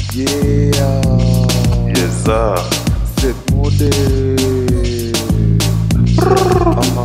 Yeah, Yes, sir. set mode. Aha.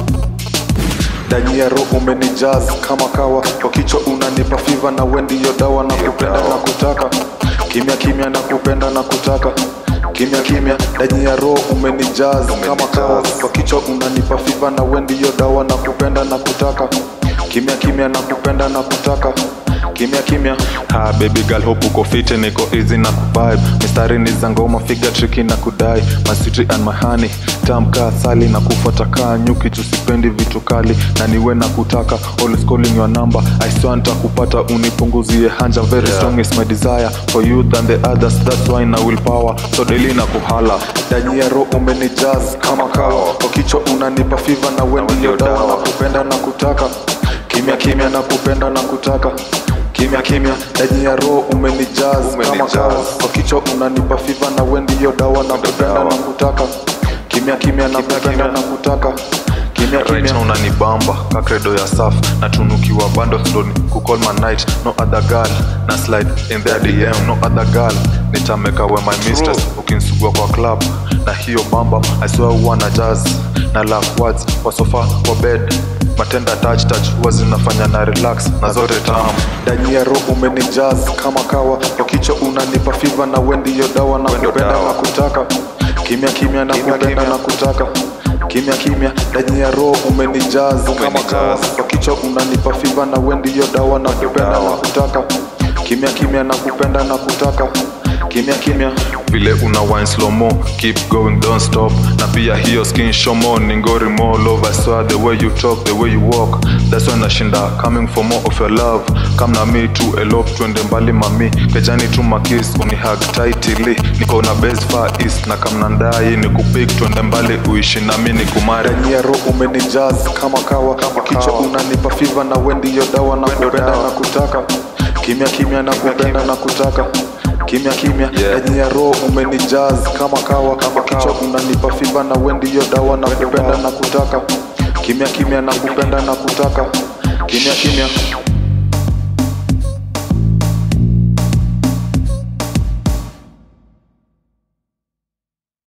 Ndani ya roho umenijaz kama kawa, kwa kichwa unanipa fiva na wendi yo dawa na kupenda na kutaka kimya kimya na kupenda na kutaka kimya kimya ndani ya roho umenijaz kama kawa, kwa kichwa unanipa fiva na wendi yo dawa na kupenda na kutaka kimya kimya na kupenda na kutaka kimya kimya Ha, baby girl hope uko fit niko easy na kuvibe mistari ni za ngoma figa tricky na kudai my sweetie and my honey tamka asali na kufuata kaa nyuki tusipendi vitu kali na niwe na kutaka always calling your number I swear nitakupata unipunguzie hanja very Yeah. strong is my desire for you than the others that's why na willpower so daily na kuhala ndani ya roho umenijaz kama kawa kwa kichwa unanipa fiva na wendi yo dawa na kupenda na kutaka kimya kimya na kupenda na kutaka kimya kimya ndani ya roho umenijaz kama Umenijaz. kawa kwa kichwa unanipa fiva na wendi yo dawa na kupenda dawa. na kutaka kimya kimya na kupenda na kutaka kimya right now kimya unanibamba kakredo ya saf natunukiwa bando sloni kucall my night no other girl na slide in their dm no other girl nitameka we my mistress ukinsugua kwa club na hiyo bamba i swear huwa na jazz na love words kwa sofa kwa bed matenda touch touch huwa zinafanya na relax na zote tamu ndani ya roho umenijaz kama kawa kwa kichwa unanipa fiva na wendi yo dawa na Wendo kupenda dawa. na kutaka kimya kimya na Kimya, kupenda kimya. na kutaka kimya kimya ndani ya roho umenijaz kama Umenijaz. kawa kwa kichwa unanipa fiva na wendi yo dawa na kupenda na dawa. kutaka kimya kimya na kupenda na kutaka kimya kimya vile una wine slow mo keep going don't stop na pia hiyo skin shomo ni ngori mo love I swear the way you talk the way you walk that's why nashinda coming for more of your love come na me to elope twende mbali mami kejani tu makis uni hug tightly niko na best far east na kamna ndai ni kupik twende mbali uishi na mi ni kumari ndani ya roho umenijaz kama kawa kwa kichwa kawa. unanipa fiva na wendi yo dawa na kupenda dawa. na kutaka kimya kimya na kupenda na kutaka kimya kimya Yeah. ndani ya roho umenijaz kama kawa kwa kichwa unanipa fiva na wendi yo dawa na kupenda na kutaka kimya kimya na kupenda na kutaka kimya kimya